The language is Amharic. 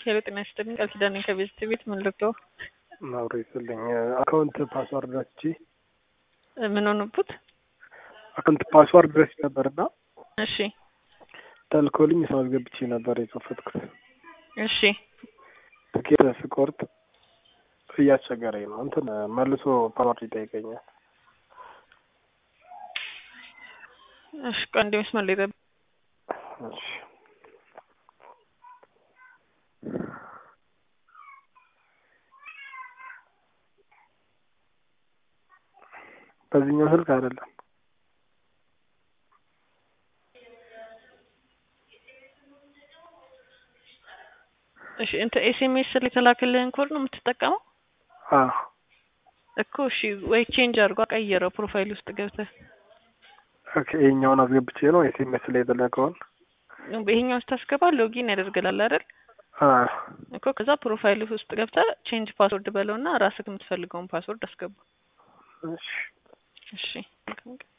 ሄሎ ጤና ይስጥልኝ ቃል ኪዳኔ ከቤት ቤት ምን ልርዳው? አብሮ ይስጥልኝ አካውንት ፓስዋርድ ረስቼ ምን ሆነቡት? አካውንት ፓስዋርድ ረስቼ ነበርና እሺ ተልኮልኝ ሰው አስገብቼ ነበር የከፈትኩት። እሺ ትኬት ስቆርጥ እያስቸገረኝ ነው። እንትን መልሶ ፓስዋርድ ይጠይቀኛል። እሺ ቆይ አንዴ መስመር ላይ ጠብቅ። እሺ በዚህኛው ስልክ አይደለም። እሺ እንትን ኤስኤምኤስ ላይ የተላከልህን ኮድ ነው የምትጠቀመው አዎ እኮ? እሺ ወይ ቼንጅ አድርጎ ቀይረው ፕሮፋይል ውስጥ ገብተህ ኦኬ። ይሄኛውን አስገብቼ ነው ኤስኤምኤስ ላይ የተላከውን ይሄኛው ስታስገባ ሎጊን ያደርግላል አይደል? አዎ እኮ ከዛ ፕሮፋይል ውስጥ ገብተህ ቼንጅ ፓስወርድ በለውና ራስህ የምትፈልገውን ፓስወርድ አስገባ። እሺ እሺ